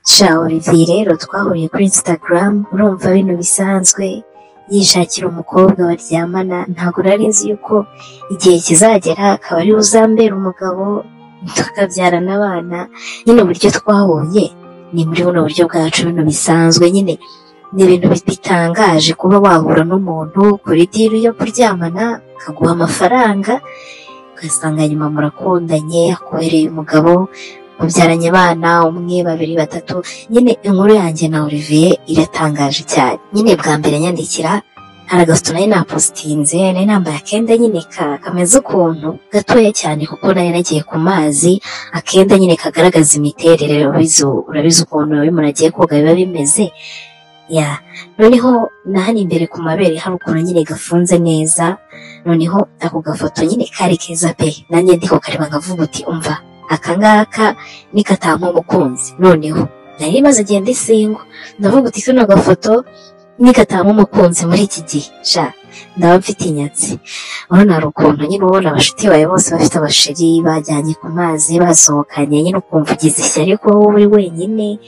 sha Olivier rero twahuye kuri Instagram urumva bino bisanzwe yishakira umukobwa baryamana ntabwo nari nzi yuko igihe kizagera akaba ari uzambera umugabo tukabyarana abana nyine uburyo twahuye ni muri buno buryo bwacu bino bisanzwe nyine ni ibintu bitangaje kuba wahura n'umuntu kuri diri yo kuryamana akaguha amafaranga ugasanga nyuma murakundanye akohereye umugabo mubyaranye abana umwe babiri batatu nyine inkuru yanjye na Olivier iratangaje cyane nyine bwa mbere nyandikira hari agasito nari napositinze nari nambaye akenda nyine ka kameze ukuntu gatoya cyane kuko nari nagiye ku mazi akenda nyine kagaragaza imiterere urabizi urabize ukuntu iyo umuntu agiye koga biba bimeze ya noneho na hano imbere ku mabere hari ukuntu nyine gafunze neza noneho ako gafoto nyine kari keza pe nanjye ndiko kareba nkavuga uti umva akangaka nikatampa umukunzi noneho nari maze igihe ndisingwa ndavuga uti kano gafoto nikatampa umukunzi muri iki gihe sha ndaba mfite inyatsi urabona hari ukuntu nyine ubona abashuti bawe bose bafite abasheri bajyanye ku mazi basohokanye nyine ukumva ugize ishyari kuba wowe uri wenyine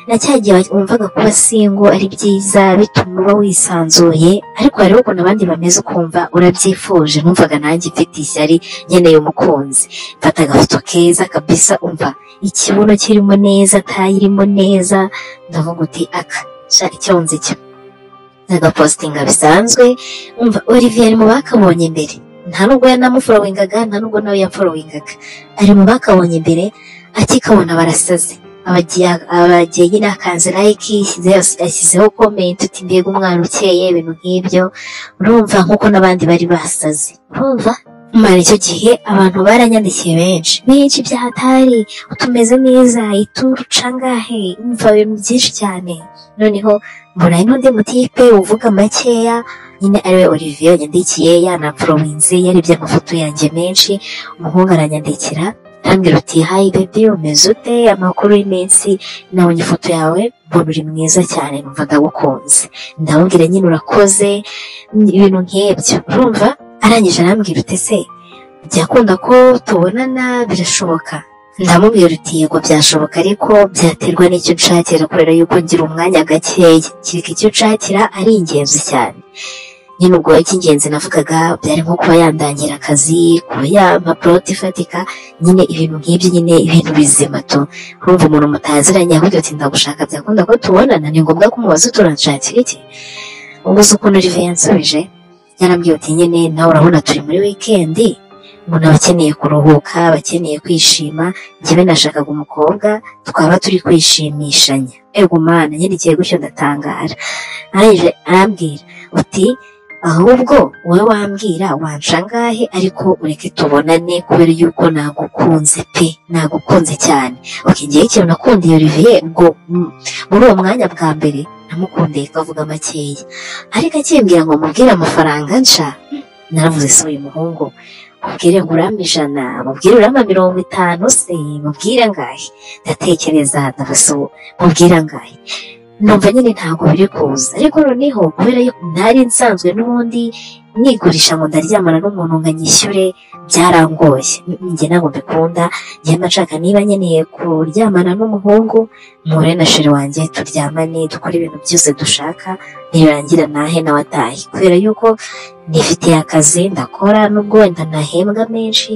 na cya gihe wumvaga kuba singo ari byiza bituma uba wisanzuye ariko hariho ukuntu abandi bameze ukumva urabyifuje numvaga nanjye mfite ishyari nkeneye umukunzi mfata agafoto keza kabisa umva ikibuno kirimo neza tayi irimo neza ndavuga uti aka sha icyo nzi cyo agapositinga bisanzwe umva Olivier ari mu bakabonye mbere nta nubwo yanamuforowingaga nta nubwo nawe yaforowingaga ari mu bakabonye mbere akikabona barasaze abagiye abagiye nyine akanze like yashyize- yashyizeho comment uti mbega umwana ukeye ibintu nk'ibyo urumva nk'uko n'abandi bari basaze urumva mara icyo gihe abantu baranyandikiye benshi benshi byahatari utumeze neza ituru cangahe umva ibintu byinshi cyane noneho mbona hari n'undi mutipe uvuga makeya nyine ariwe Olivier yanyandikiye yanapforominze yarebye amafoto yanjye menshi umuhungu aranyandikira arambwira uti hayi bebi umeze ute amakuru y'iminsi nabonye ifoto yawe mbona uri mwiza cyane numva ndagukunze ndamubwira nyine urakoze ibintu nk'ibyo urumva arangije arambwira uti se byakunda ko tubonana birashoboka ndamubwira uti yego byashoboka ariko byaterwa n'icyo nshakira kubera yuko ngira umwanya gakeya kereka icyo nshakira ari ingenzi cyane nyine ubwo icy'ingenzi navugaga byari nko kuba yandangira akazi kuba yampa poroti ifatika nyine ibintu nk'ibyo nyine ibintu bizima tu urumva umuntu mutaziranye ahubwo ati ndagushaka byakunda ko tubonana ni ngombwa ko umubaza uturanshakira iki ubwo uzi ukuntu Olivier yansubije yarambwiye uti nyine nawe urabona turi muri wikendi umuntu aba akeneye kuruhuka aba akeneye kwishima njyewe nashakaga umukobwa twaba turi kwishimishanya ego mana nyine igihe gutyo ndatangara arangije arambwira uti ahubwo wowe wambwira wanca angahe ariko ureke tubonane kubera yuko nagukunze pe nagukunze cyane oke ngewe ikintu nakundiye Olivier ubwo mm, muri uwo mwanya bwa mbere namukundiye kavuga makeya ariko akimbwira ngo mubwire amafaranga nca naravuze se uyu muhungu mubwire ngo urama ijana mubwire urama mirongo itanu se mubwire angahe ndatekereza ndavuze ubu mubwire angahe numva nyine ntabwo biri kuza ariko noneho kubera yuko ntari nsanzwe n'ubundi nigurisha ngo ndaryamana n'umuntu ngo anyishyure byarangoye Mm, njye ntabwo mbikunda njye mba nshaka niba nkeneye kuryamana n'umuhungu mpure na sheri wanjye turyamane dukore ibintu byose dushaka nirangira nahe nawe atahe kubera yuko nifitiye akazi ndakora nubwo wenda ntahembwa menshi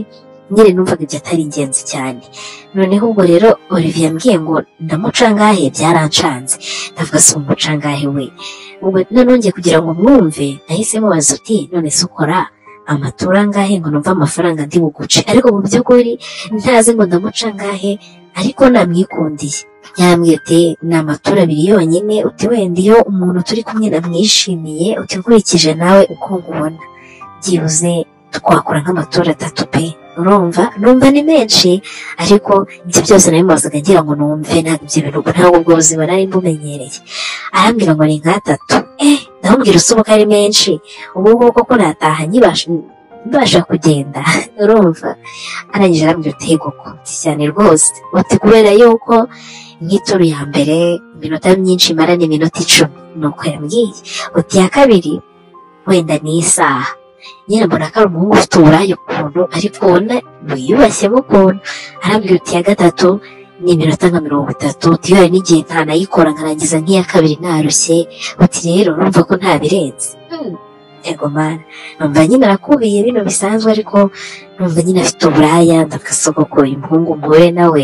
nyine numvaga ibyo atari ingenzi cyane noneho ubwo rero Olivier yambwiye ngo ndamucangahe byarancanze ndavuga si umucangahe we ubwo noneho ngiye kugira ngo mwumve nahise mubaza uti none se ukora amatura angahe ngo numve amafaranga ndi buguce ariko mu by'ukuri ntazi ngo ndamucangahe ariko namwikundiye yambwiye uti ni amatura abiri yonyine uti wenda iyo umuntu turi kumwe namwishimiye uti nkurikije nawe uko nkubona byibuze twakora nk'amatora atatu pe urumva numva ni menshi ariko ibyo byose nari mubazaga ngira ngo numve ntabwo ibyo bintu ntabwo ubwo buzima nari mbumenyereye arambwira ngo ni nk'atatu eh ndamubwira usoboka ari menshi ubu ngubu koko nataha nyibasha mbasha kugenda urumva arangije arambwira uti yego konti cyane rwose uti kubera yuko nk'ituru ya mbere iminota myinshi imara ni iminota icumi nuko yambwiye uti iya kabiri wenda ni isaha nyine mbona ko ari umuhungu ufite uburaya ukuntu ariko ubona wiyubashye mo ukuntu arambwira uti iya gatatu ni iminota nka mirongo itatu divayi n'igihe ntanayikora nkarangiza nk'iya kabiri narushye uti rero urumva ko ntabirenze Hmm, yego mana numva nyine arakubiye bino bisanzwe ariko numva nyine afite uburaya ndakasogokoye umuhungu muhure nawe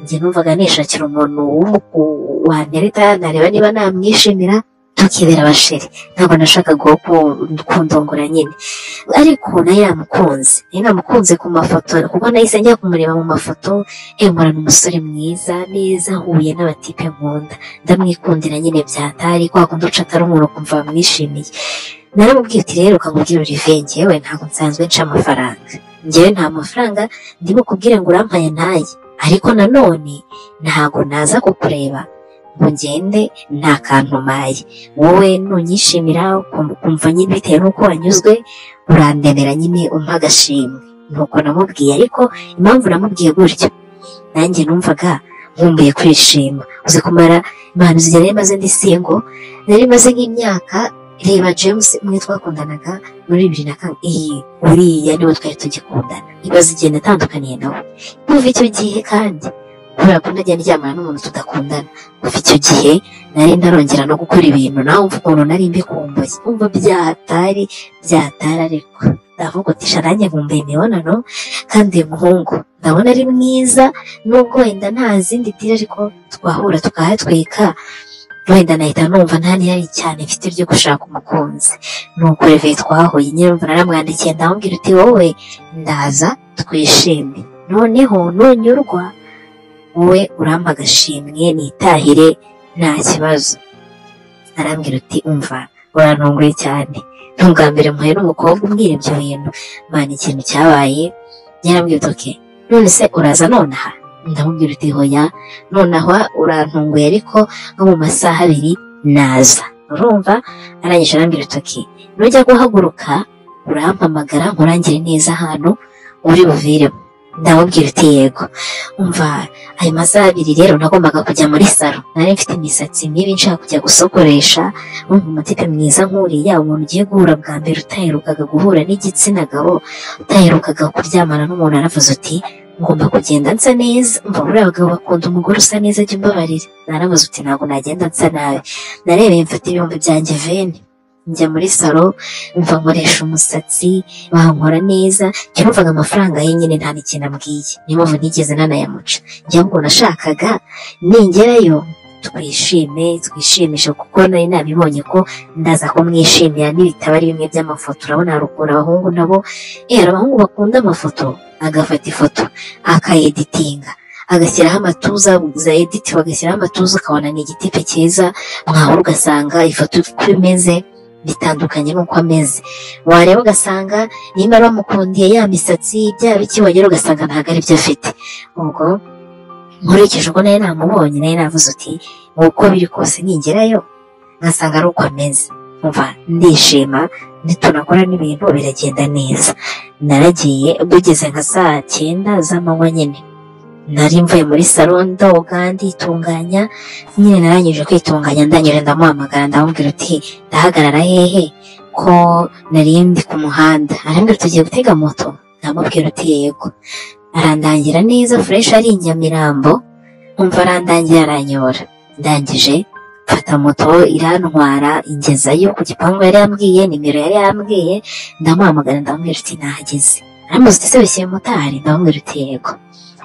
njye numvaga nishakira umuntu w'umu- wampereta ntareba niba namwishimira tukibera abasheri ntabwo nashakaga uwo ku- kundongora nyine ariko nayo yamukunze nayo namukunze ku mafoto kuko nahise njya kumureba mu mafoto emura ni umusore mwiza neza ahuye n'abatipe nkunda ndamwikundira nyine byatari kwa kundi uca atari umuntu ukumva wamwishimiye naramubwiye uti rero ukamubwira urive ngewe ntabwo nsanzwe nca amafaranga ngewe nta mafaranga ndimo kubwire ngo urampaye ntaye ariko nanone ntabwo naza kukureba ngo ngende nta kantu umpaye wowe nunyishimira ukum- ukumva nyine bitewe n'uko wanyuzwe urandemera nyine umpa agashimwe nuko namubwiye ariko impamvu namubwiye gutyo nanjye numvaga nkumbuye kwishima uzi kumara imana igihe nari maze ndi singo nari maze nk'imyaka reba james umwe twakundanaga muri bibiri na kane iyi uriya niwe twari tugikundana ibaze igihe natandukaniye nawe kuva icyo gihe kandi kubera ko najya ndyamana n'umuntu tudakundana kuva icyo gihe nari ndarongera no gukora ibintu nawe umva ukuntu nari mbikumbuye umva byatari byatari ariko ndavuga uti "Sha, nanjye nkumbuye imibonano kandi uyu muhungu ndabona ari mwiza nubwo wenda nta zindi diri ariko twahura tukahatwika wenda nahita numva nta n'ihari cyane mfite ryo gushaka umukunzi nuko reve twahuye nyine numva naramwandikiye ndamubwira uti wowe ndaza twishime noneho nunyurwa wowe urampa agashimwe nitahire nta kibazo arambwira uti umva urantunguye cyane ni ubwa mbere muhuye n'umukobwa umbwira ibyo bintu mana ikintu cyabaye yarambwira uti "Okay, none se uraza nonaha ndamubwira uti hoya nonaha urantunguye ariko nko mu masaha abiri naza urumva arangije arambwira uti "Okay, nujya guhaguruka urampamagara nkurangire neza ahantu uri buviremo ndamubwira uti yego umva ayo masaha abiri rero nagombaga kujya muri salo nari mfite imisatsi mibi nshaka kujya gusokoresha wumva umutipe mwiza nk'uriya umuntu ugiye guhura bwa mbere utaherukaga guhura n'igitsina gabo utaherukaga kuryamana n'umuntu aravuze uti ngomba kugenda nsa neza mva buriya abagabo bakunda umugore usa neza jya umbabarira naravuze uti ntabwo nagenda nsa nabi narebeye mfata ibihumbi byanjye veni njya muri salo mva nkoresha umusatsi bankora neza njya numvaga amafaranga ye nyine nta n'ikintu ambwiye niyo mpamvu nigeze nanayamuca njya ngo nashakaga ningerayo twishime twishimishe kuko nari nabibonye ko ndaza kumwishimira n'ibitabo ari bimwe by'amafoto urabona hari ukuntu abahungu nabo eh abahungu bakunda amafoto agafata ifoto akayeditinga agashyiraho amatuza za editi bagashyiraho amatuza ukabona ni igitipe cyiza mwahura ugasanga ifoto uko imeze bitandukanye n'uko ameze wareba ugasanga nimba bamukundiye ya misatsi byaba iki wagera ugasanga ntabwo ari byo afite ubwo nkurikije uko nayo namubonye nayo navuze uti uko biri kose ningerayo ngasanga ari uko ameze umva ndishima nitunakora n'ibintu biragenda neza naragiye bugeze nka saa cyenda z'amanywa nyine nari mvuye muri salo ndoga nditunganya nyine narangije kwitunganya ndangije ndamuhamagara ndamubwira uti ndahagarara hehe ko nari ndi ku muhanda arambwira tugiye gutega moto ndamubwira uti yego arandangira neza fureshi ari i nyamirambo umva arandangira aranyobora ndangije mfata moto irantwara ingezayo ku gipangu yari yambwiye nimero yari yambwiye ndamuhamagara ndamubwira uti nahageze aramuzi uti se bishyuye motari ndamubwira uti yego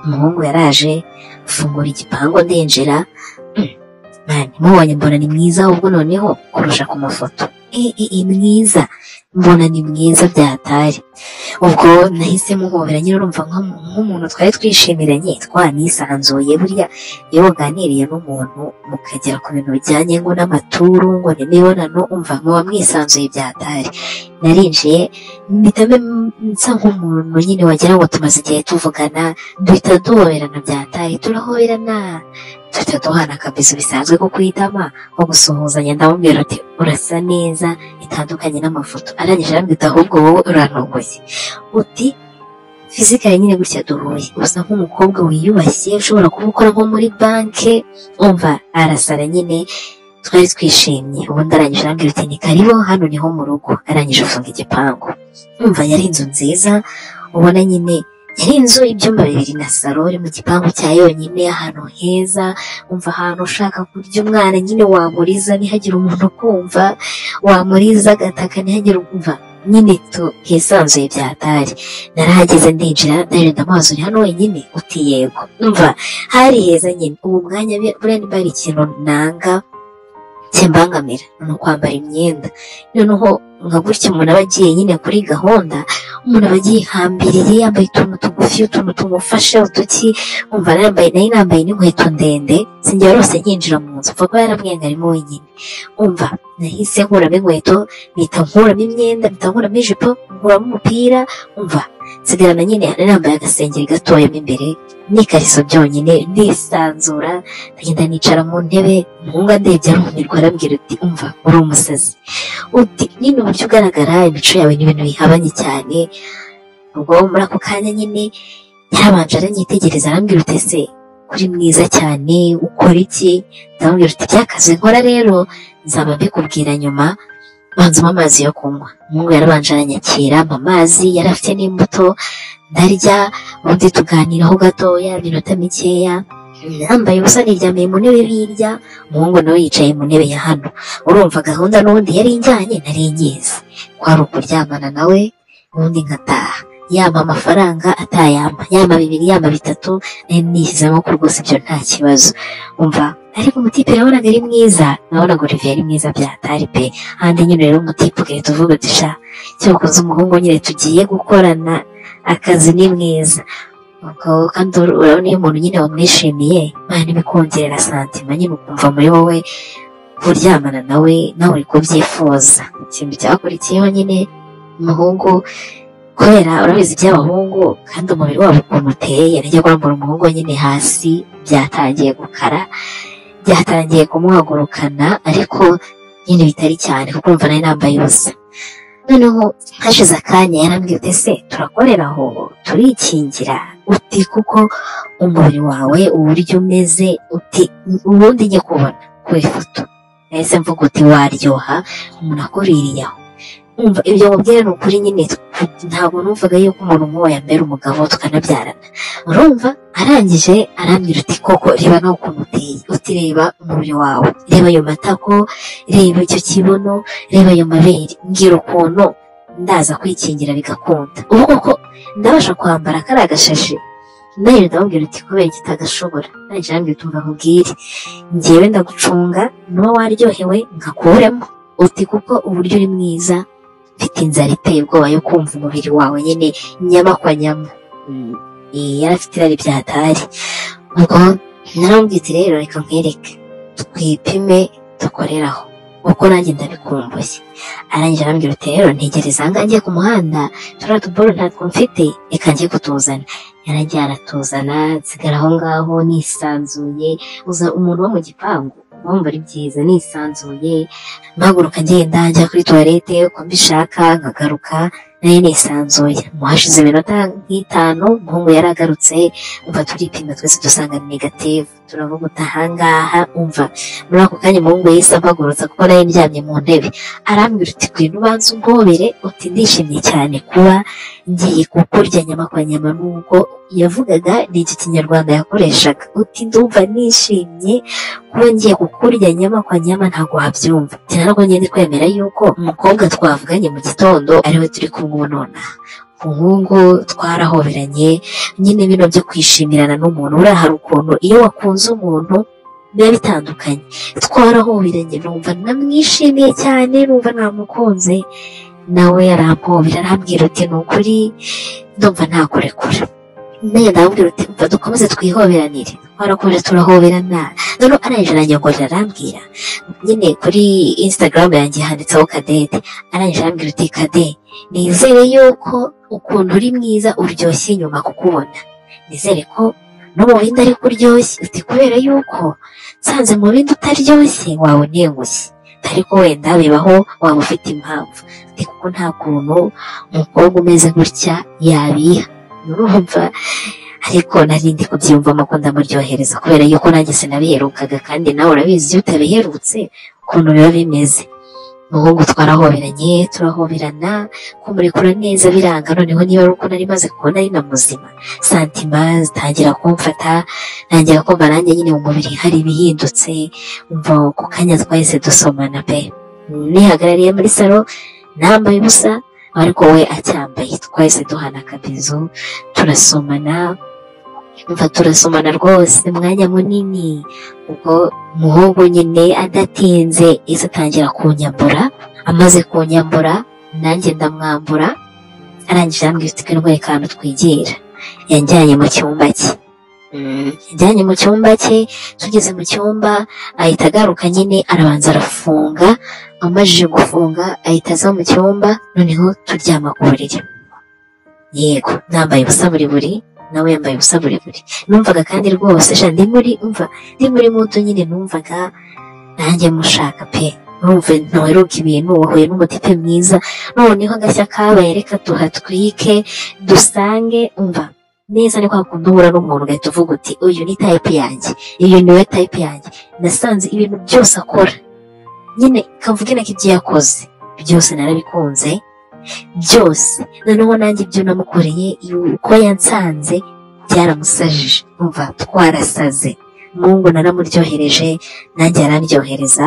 umuhungu yaraje mfungura igipangu ndinjira Mm, man, mubonye mbona ni mwiza ahubwo noneho kurusha ku mafoto e, e, e, mwiza mbona ni mwiza byatari ubwo nahise muhobera nyine urumva nka- nk'umuntu twari twishimiranye twanisanzuye buriya iyo waganiriye n'umuntu mukagera ku bintu bijyanye ngo n'amaturu ngo n'imibonano umva muba mwisanzuye byatari narinjiye mpitamo nsa nk'umuntu nyine wagira ngo tumaze igihe tuvugana duhita duhoberana byatari turahoberana duhita duhana akabizo bisanzwe ko kwitama nko gusuhuzanya ndamubwira ati urasa neza bitandukanye n'amafoto arangije arambwira ahubwo wowe urantunguye uti fizikare nyine gutya duhuye usa nk'umukobwa wiyubashye ushobora kuba ukora nko muri banki umva arasara nyine twari twishimye ubundi arangije arambwira uti ni karibo hano niho mu rugo arangije afunga igipangu umva yari inzu nziza ubona nyine yari inzu ibyumba bibiri na salo iri mu gipangu cya yonyine ahantu heza umva ahantu ushaka kurya umwana nyine wamuriza ntihagire umuntu ukumva wamuriza agataka ntihagire umva nyine tu hisanzuye byatari narahageze ndinjira ndagenda amaso uri hano wenyine uti yego umva hari heza nyine ubu mwanya buriya nimba hari ikintu nanga kimbangamira ni ukwambara imyenda noneho nka gutya umuntu aba agiye nyine kuri gahunda umuntu aba agihambiriye yambaye utuntu tugufi utuntu tumufashe uduki umva yambaye nayo nambaye n'inkweto ndende sinjya rwose nkinjira mu nzu mva kuba yaramwihangarimo wenyine umva nahise nkuramo inkweto mpita nkuramo imyenda mpita nkuramo ijipo nkuramo umupira umva nsigarana nyine nambaye agasengeri gatoya mo imbere n'ikariso byonyine nisanzura ndagenda nicara mu ntebe umuhungu andebye arumirwa arambwira uti umva uri umusazi uti nyine uburyo ugaragara imico yawe ni ibintu bihabanye cyane ubwo muri ako kanya nyine yarabanje aranyitegereza arambwira uti ese uri mwiza cyane ukora iki ndamubwira uti byakaze nkora rero nzaba mbikubwira nyuma banzamo amazi yo kunywa umuhungu yarabanje aranyakira ampa amazi yari afite n'imbuto ndarya ubundi tuganiraho gatoya iminota mikeya yambaye ubusa niryamiye mu ntebe hirya umuhungu nawe yicaye mu ntebe ya hano urumva gahunda n'ubundi yari ijyanye nari nyizi kwari ukuryamana nawe ubundi nkataha yampa amafaranga atayampa yampa bibiri yampa bitatu nari nishyizemo ko rwose ibyo nta kibazo umva ariko umutipe yabonaga ari mwiza nabonaga olivier ari mwiza byatari pe ahandi nyine rero umutipe ugahita uvuga dusha cyakoze umuhungu nyine tugiye gukorana akazi ni mwiza ubwo kandi urabona iyo umuntu nyine wamwishimiye mwana ibikongerera santima nyine ukumva muri wowe kuryamana nawe nawe uri kubyifuza ikintu cyakurikiyeho nyine umuhungu kubera urabizi iby'abahungu kandi umubiri wabo ukuntu uteye najya kurambura umuhungu nyine hasi byatangiye gukara byatangiye kumuhagurukana ariko nyine bitari cyane kuko umva nari nambaye ubusa noneho hashize akanya yarambwira uti ese turakorera aho turikingira uti kuko umubiri wawe uburyo umeze uti ubundi njye kubona ku ifoto nahise mvuga uti waryoha umuntu akuririye aho umva ibyo mubwira ni ukuri nyine ntabwo numvaga yuko umuntu nk'uwo yambera umugabo tukanabyarana urumva arangije arambwira uti koko reba nawe ukuntu uteye uti reba umubiri wawe reba ayo matako reba icyo kibuno reba ayo mabere mbwira ukuntu ndaza kwikingira bigakunda ubu koko ndabasha kwambara kariya agashashi nayo ndamubwira uti kubera iki utagashobora nanjye arambwira uti mbabwire ngewe ndagucunga nuba waryohewe nkakuremo uti kuko uburyo uri mwiza mfite inzara iteye ubwoba yo kumva umubiri wawe nyine nyamakwa nyama yari afite irari byatari ubwo naramubwira rero reka nkwereke twipime dukoreraho uko nanjye ndabikumbuye arangije arambwira uti rero ntegereza ahangaha ku muhanda turiya tuboro ntatwo mfite reka njye kutuzana yarangiye aratuzana nsigara aho ngaho nisanzuye uza umuntu wo mu gipangu wumva ari byiza nisanzuye mpaguruka ngenda njya kuri tuwarete uko mbishaka nkagaruka nayo nisanzuye mu hashize iminota nk'itanu umuhungu yari agarutse umva turipima twese dusanga ni negative turavuga uti ahangaha umva muri ako kanya umuhungu yahise ampagurutsa kuko nayo ndyamye mu ntebe arambwira uti kwino ubanza umpobere uti ndishimye cyane kuba ngiye kukurya nyama kwa nyama nubwo yavugaga ni iki kinyarwanda yakoreshaga uti ndumva nishimye kuba ngiye kukurya nyama kwa nyama ntabwo wabyumva tinarwongeye ndi kwemera yuko umukobwa twavuganye mu gitondo ariwe turi kumwe ubunona umuhungu twarahoberanye nyine bino byo kwishimirana n'umuntu uriya hari ukuntu iyo wakunze umuntu biba bitandukanye twarahoberanye numva namwishimiye cyane numva namukunze nawe arampobera arambwira uti ni ukuri ndumva ntakurekura nayo ndamubwira uti mva dukomeze twihoberanire twarakomeje turahoberana noneho arangije aranyongorera arambwira nyine kuri instagram yanjye handitseho kadete arangije arambwira uti kade nizere yuko ukuntu uri mwiza uryoshye nyuma kukubona nizere ko no mu bindi ariko uryoshye uti kubera yuko nsanze mu bindi utaryoshye wawe ntengushye ariko wenda bibaho waba ufite impamvu uti kuko nta kuntu umukobwa umeze gutya yabiha urumva ariko narindi kubyiyumvamo ko ndamuryohereza kubera yuko nanjye sinabiherukaga kandi nawe urabizi iyo utabiherutse ukuntu biba bimeze umuhungu twarahoberanye turahoberana kumurekura neza biranga noneho niba ari uko nari maze kubona ari na muzima santima zitangira kumfata ntangira kumva nanjye nyine mu mubiri hari ibihindutse umva ku kanya twahise dusomana pe nihagarariye muri salo nambaye ubusa ariko we acyambaye twahise duhana akabizu turasomana mva turasomana rwose umwanya munini ubwo umuhungu nyine adatinze iza atangira kunyambura amaze kunyambura nanjye ndamwambura arangije arambwira ufite kano kantu twigira yajyanye mu cyumba cye yajyanye mu cyumba cye tugeze mu cyumba ahita agaruka nyine arabanza arafunga amajije gufunga ahita aza mu cyumba noneho turyama ku buriri yego nambaye ubusa buri buri nawe yambaye ubusa burebure numvaga kandi rwose sha ndi muri umva ndi muri muto nyine numvaga nanjye mushaka pe numva ntuheruka ibintu wahuye n'umuti pe mwiza noneho agashya kabaye reka tuhatwike dusange umva neza ni kwa kundi uhura n'umuntu ugahita uvuga uti uyu ni tayipe yanjye uyu ni we tayipe yanjye nasanze ibintu byose akora nyine kavuge nako ibyo yakoze byose narabikunze byose noneho nanjye ibyo namukoreye uko yansanze byaramusajije umva twarasaze mungu naramuryohereje nanjye arandyohereza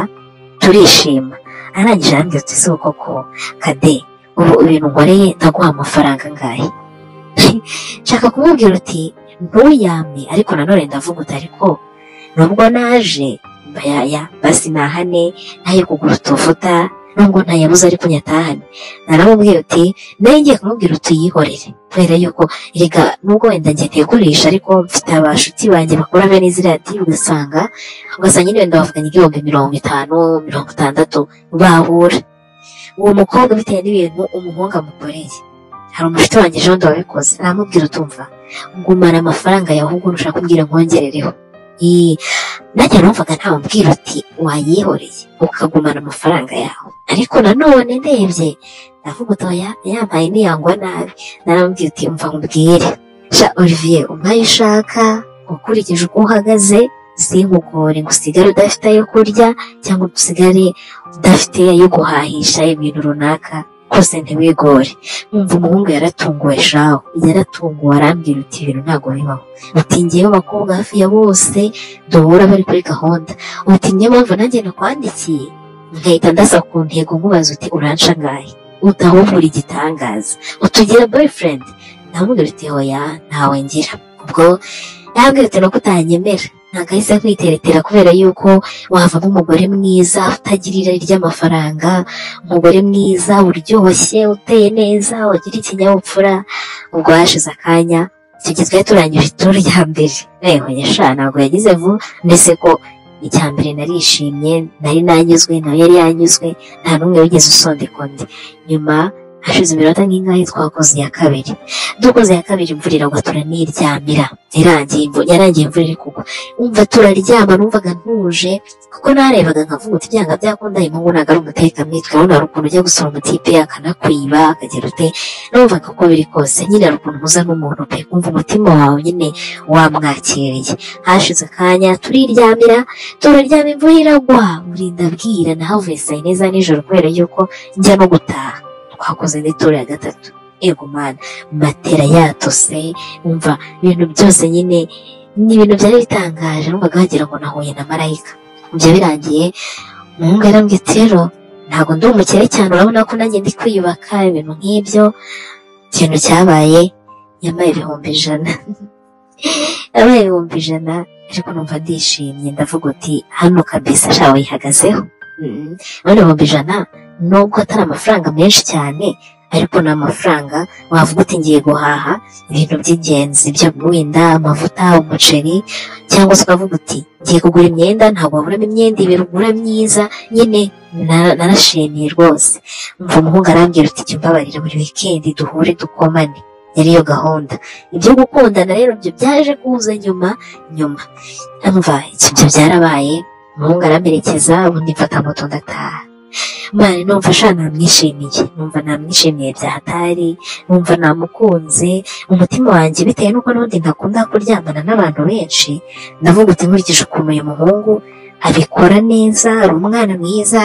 turishima arangije arambwira ati si koko kade ubu ibintu ngoreye ndaguha amafaranga angahe nshaka kumubwira uti ntuyame ariko nanone ndavuga uti ariko nubwo naje bayaya basi nahane nayo kugura utuvuta nubwo ntayabuze ariko nyatahane naramubwira uti nawe ngiye kumubwira utuyihorere kubera yuko rega nubwo wenda njye ntegurisha ariko mfite abashuti banjye bakora bene izi radiyo ugasanga ugasanga nyine wenda bavuganye igihumbi mirongo itanu mirongo itandatu bahura uwo mukobwa bitewe n'ibintu umuhungu amukoreye hari umushuti wanjye ejo bundi wabikoze aramubwira utumva ngumana amafaranga yawe ahubwo nushaka kumbwira nkongerereho nanjye numvaga ntawumbwira uti wayihoreye ukagumana amafaranga yawe ariko nanone ndebye ndavuga utoya yampaye niyangwa nabi naramubwira uti mva nkubwire sha olivier umpaye ushaka ukurikije uko uhagaze sinkugore ngo usigare udafite ayo kurya cyangwa usigare udafite ayo guhahisha ibintu runaka rwose ntiwigore mwumva umuhungu yaratunguwe shaho yaratunguwe arambwira uti ibintu ntabwo bibaho uti ngewe abakobwa hafi ya bose duhura bari kuri gahunda uti niyo mpamvu nanjye nakwandikiye ngahita ndasa ku ntego nkubaza uti uranca angahe utahubura igitangaza utugira boyfriend ndamubwira uti hoya ntawe ngira ubwo yambwira uti nuko utanyemera ntabwo ahise kwiteretera kubera yuko wavamo umugore mwiza utagira irari ry'amafaranga umugore mwiza uryoshye uteye neza wagira ikinyabupfura ubwo hashize akanya tugezweho turangije ituru rya mbere yewe yasha ntabwo yagize vuba mbese ko icya mbere narishimye nari nanyuzwe nawe yari yanyuzwe nta n'umwe wigeze usondeka undi nyuma hashize iminota nk'ingahe twakoze iya kabiri dukoze iya kabiri imvura iragwa turaniryamira irangiye yarangiye imvura iri kugwa umva turaryama numvaga ntuje kuko narebaga nkavuga uti byanga byakunda uyu muhungu ntabwo ari umutekamwitwe urabona hari ukuntu ujya gusura umutipe akanakwiba akagira ute numvaga uko biri kose nyine hari ukuntu uhuza n'umuntu pe kumva umutima wawe nyine wamwakiriye hashize akanya turiryamira turaryama imvura iragwa burinda bwira nahavuye saa yine za nijoro kubera yuko njya no gutaha twakoze n'itoro ya gatatu yego mana matera yatose umva ibintu byose nyine ni ibintu byari bitangaje numvaga wagira ngo nahuye na marayika ibyo birangiye umuhungu yarambwiye ati rero ntabwo ndi umukire cyane urabona ko nanjye ndi kwiyubaka ibintu nk'ibyo ikintu cyabaye yambaye ibihumbi ijana yambaye ibihumbi ijana ariko numva ndishimye ndavuga uti hano kabisa shawe yihagazeho none ibihumbi ijana nubwo atari amafaranga menshi cyane ariko ni amafaranga wavuga uti ngiye guhaha ibintu by'ingenzi byo wenda amavuta umuceri cyangwa se ukavuga uti ngiye kugura imyenda ntabwo waburamo imyenda ibiri ugura myiza nyine narashimiye rwose mva umuhungu arambwira uti jya umbabarira buri wikendi duhure dukomane yari iyo gahunda ibyo gukundana rero byo byaje kuza nyuma nyuma mva ibyo byarabaye umuhungu aramerekeza ubundi mfata moto ndataha mani numva sha namwishimiye numva namwishimiye byahatari numva namukunze umutima wanjye bitewe n'uko n'ubundi ntakunda kuryamana n'abantu benshi ndavuga uti nkurikije ukuntu uyu muhungu abikora neza ari umwana mwiza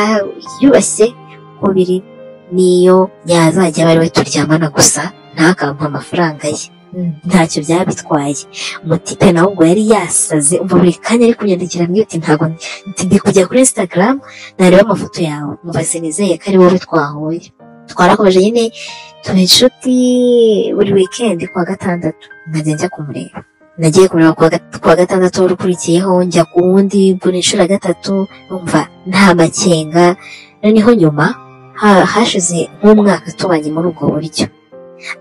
yubashye uko biri n'iyo yazajya aba ari we turyamana gusa ntakampe amafaranga ye ntacyo byaba bitwaye umutipe nawe ubwo yari yasaze umva buri kanya ari kunyandikira mbwira uti ntabwo ndi kujya kuri instagram nareba amafoto yawe mubase nizeye ko ari wowe twahuye twarakomeje nyine tuba inshuti buri wikendi kuwa gatandatu nkajya njya kumureba nagiye kumureba kuwa gatandatu wari ukurikiyeho njya ku wundi mbona inshuro gatatu numva nta makenga noneho nyuma ha- hashize nk'umwaka tubanye muri ubwo buryo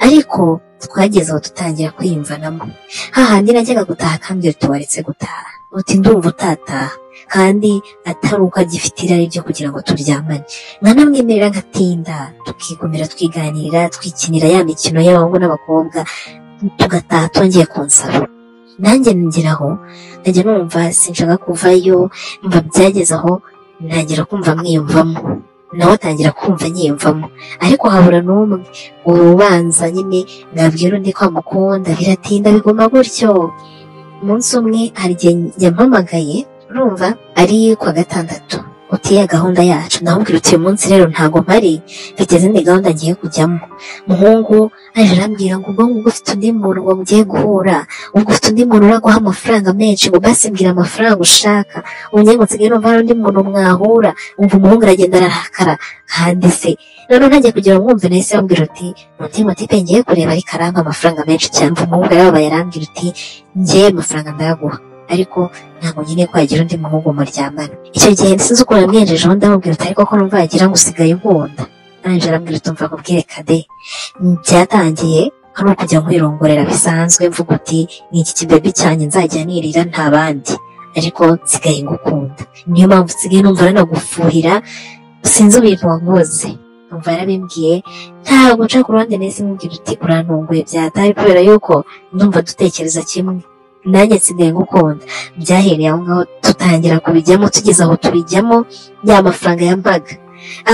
ariko twageze aho dutangira kwiyumvanamo hahandi najyaga gutaha kandi tuwaretse gutaha uti ndumva utataha kandi atari uko agifite irari ryo kugira ngo turyamane nkanamwemerera nkatinda tukigumira twiganirira twikinira ya mikino y'abahungu n'abakobwa tugataha twongeye kunsaba nanjye ngeraho nkajya numva sinshaka kuvayo mba byageze aho ntangira kumva mwiyumvamo nawe atangira kumva nyiyumvamo ariko habura n'umwe urubanza nyine nabwira undi ko amukunda biratinda biguma gutyo umunsi umwe hari igihe yampamagaye urumva ari kuwa gatandatu utiye gahunda yacu namubwira uti uyu munsi rero ntago mpari mfite izindi gahunda ngiye kujyamo muhungu aje arambwira ngo ubwo ngubwo ufite undi muntu ngo mugiye guhura ubwo ufite undi muntu uraguha amafaranga menshi ngo basi mbwira amafaranga ushaka ubu ngiye ngo nsigaye numva hari undi muntu mwahura umva umuhungu aragenda ararakara kandi se noneho ntagiye kugira ngo mwumve nahise bambwira uti mutima uti pe ngiye kureba ariko arampa amafaranga menshi cyane umuhungu yarababaye arambwira uti ngiye amafaranga ndayaguha ariko ntabwo nyine ko yagira undi muhungu muryamana icyo gihe sinzi ukuntu yamwijejeho ndamubwira uti ariko ko numva yagira ngo usigaye unkunda ange arambwira uti umva nkubwire kade byatangiye ari ukujya nkwirongorera bisanzwe mvuga uti ni iki kibebi cyanjye nzajya nirira nta bandi ariko nsigaye ngukunda niyo mpamvu nsigaye numva nanagufuhira sinzi ibintu wankoze numva yarabimbwiye ntabwo nca ku ruhande nahise mubwira uti urantunguye byatari kubera yuko ndumva dutekereza kimwe nanjye nsigaye ngukunda byahereye aho ngaho tutangira kubijyamo tugeze aho tubijyamo ya mafaranga yampaga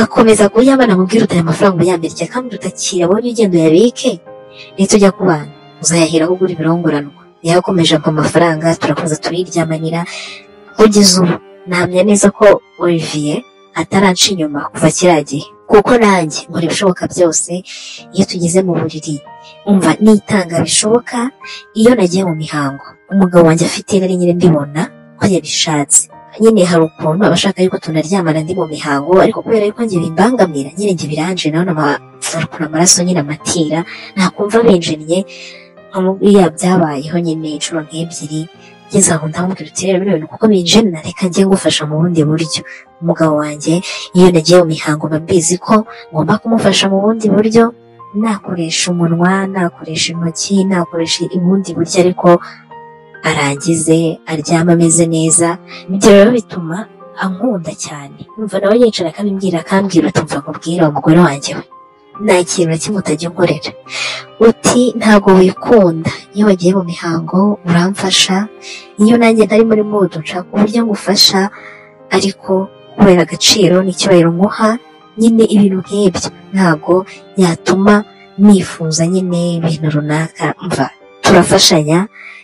akomeza kuyabana amubwira uti aya mafaranga uyamirye kandi utakira abonye ugenda uyabike nitujya ku bana uzayaheraho ugura ibirongoranwa yakomeje ampa amafaranga turakomeza turiryamanira kugeza ubu nahamya neza ko Olivier ataranca inyuma kuva kiriya gihe kuko nanjye nkora ibishoboka byose iyo tugeze mu buriri umva nitanga bishoboka iyo nagiye mu mihango umugabo wanjye afite nari nyine mbibona ko yabishatse nyine hari ukuntu abashaka yuko tunaryamana ndi mu mihango ariko kubera yuko njye bimbangamira nyine njye biranje nawe ukuntu amaraso nyine amatira nakumva binjiriye nkamubwira byabayeho nyine inshuro nk'ebyiri ngeze aho ndamubwira uti rero bino bintu kuko binjena reka njye ngufasha mu bundi buryo umugabo wanjye iyo nagiye mu mihango mba mbizi ko ngomba kumufasha mu bundi buryo nakoresha umunwa nakoresha intoki nakoresha ubundi buryo ariko arangize aryama ameze neza ibyo rero bituma ankunda cyane numva nawe yicara akabimbwira akambwira utumva nkubwira umugore wanjye we nta kintu na kimwe utajya unkorera uti ntabwo wikunda iyo wagiye mu mihango uramfasha iyo nanjye ntari muri mudu nshaka uburyo ngufasha ariko kubera agaciro n'icyubahiro nkuha nyine ibintu nk'ibyo ntabwo yatuma nifuza nyine ibintu runaka mva turafashanya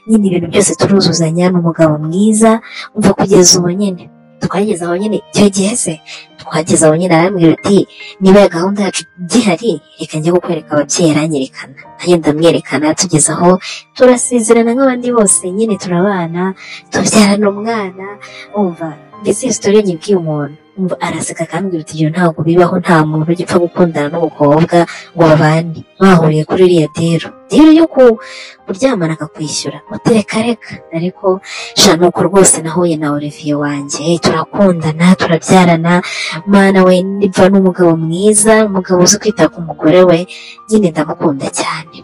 nyine ibintu byose turuzuzanya ni umugabo mwiza umva kugeza ubu nyine twageze aho nyine icyo gihe se twageze aho nyine arambwira uti niba iyo gahunda yacu gihari reka njye kukwereka ababyeyi aranyerekana nanjye ndamwerekana tugeze aho turasezerana nk'abandi bose nyine turabana tubyarana umwana umva mbese iyo sitori nyibwiye umuntu umva araseka akambwira uti ibyo ntabwo bibaho nta muntu ugipfa gukundana n'umukobwa ngo babane mwahuriye kuri iriya dero dero yo ku- kuryamana akakwishyura utereka reka ariko sha nuko rwose nahuye na Olivier wanjye turakundana turabyarana mana we niva n'umugabo mwiza umugabo uzi kwita ku mugore we nyine ndamukunda cyane